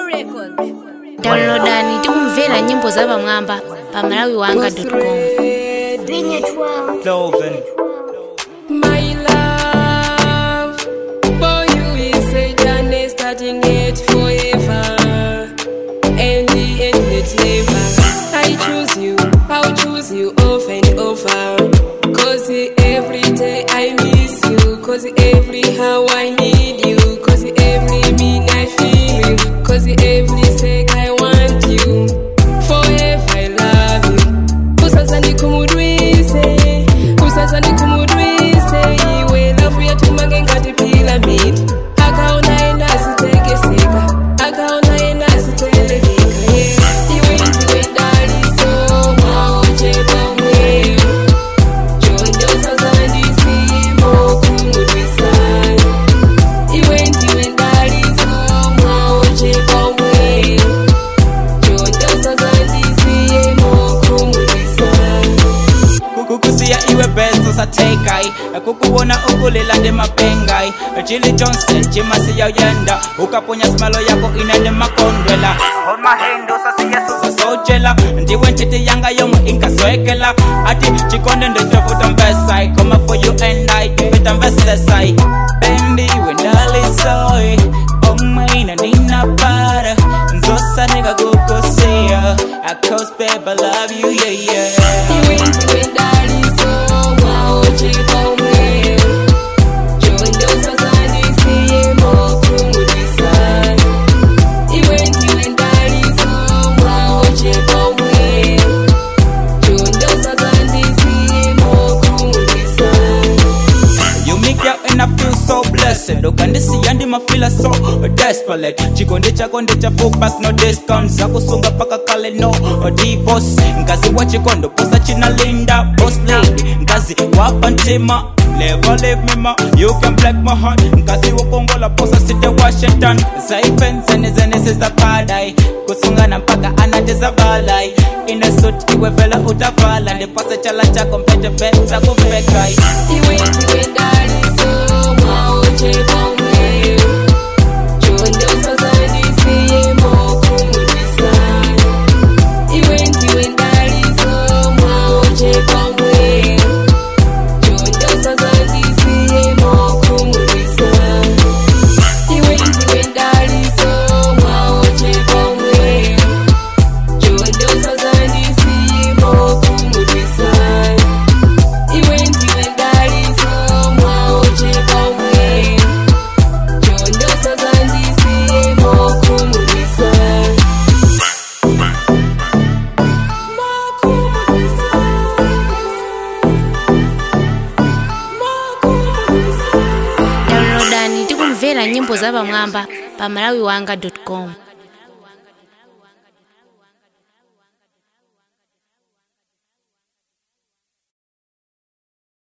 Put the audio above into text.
downloadani tikumvera nyimbo za pamwamba pa malawi wanga com Cloven. My love, for you is a journey starting it forever, and the end it never. I choose you, I'll choose you over and over. Cause every day I miss you, cause every how I need you, cause every minute I feel you, cause every sec I want you. Forever I love you. Usasa ndikumudwise, usasa ndikumudwise, iwe lafu yatumange ngati pyramid. Akaona ena asitegeseka, akaona ena asiteleleka, yeah. Iwe ndiwe daliso, mwaoche pamwe. Chonjo sasa ndisimo kumudwisa. Iwe ndiwe daliso, mwaoche pamwe. Chonjo sasa ndisimo kumudwisa. kukusiya iwe bezo sathekai kukuwona ukulila ndemapengai chili chonse chimasiyauyenda ukaponya simalo yako inende makondwela sasiyesosasojela ndiwe ntiti yanga yomwe inkaswekela ati chikonde ndochovuta mvesai koma for you and i tivita mvesesai bendi wendalisoi omaina ninapara nzosanika kukusiya acause babe i love you yeah yeah You make out and I feel so blessed ukandisiya ndimafila so desperate chikondi chako ndicha back no discount zakusunga paka kale no divorce ngazi wa chikondo posa chinalinda boss lady ngazi wapa ntima Never leave me ma, you can break my heart Ngazi wakongola posa site Washington Zaifen zene zene siza padai Kusungana mpaka anateza valai Ina suit iwe vela utavala Ndipasa chala chako mpete beza kuvekai Iwe ndiwe ndaliso mwaoche pamwe Chondo sasa ndisiyemo kumulisa Makumulisa Makumulisa downloadani tikumvera nyimbo za pamwamba pa malawi wanga com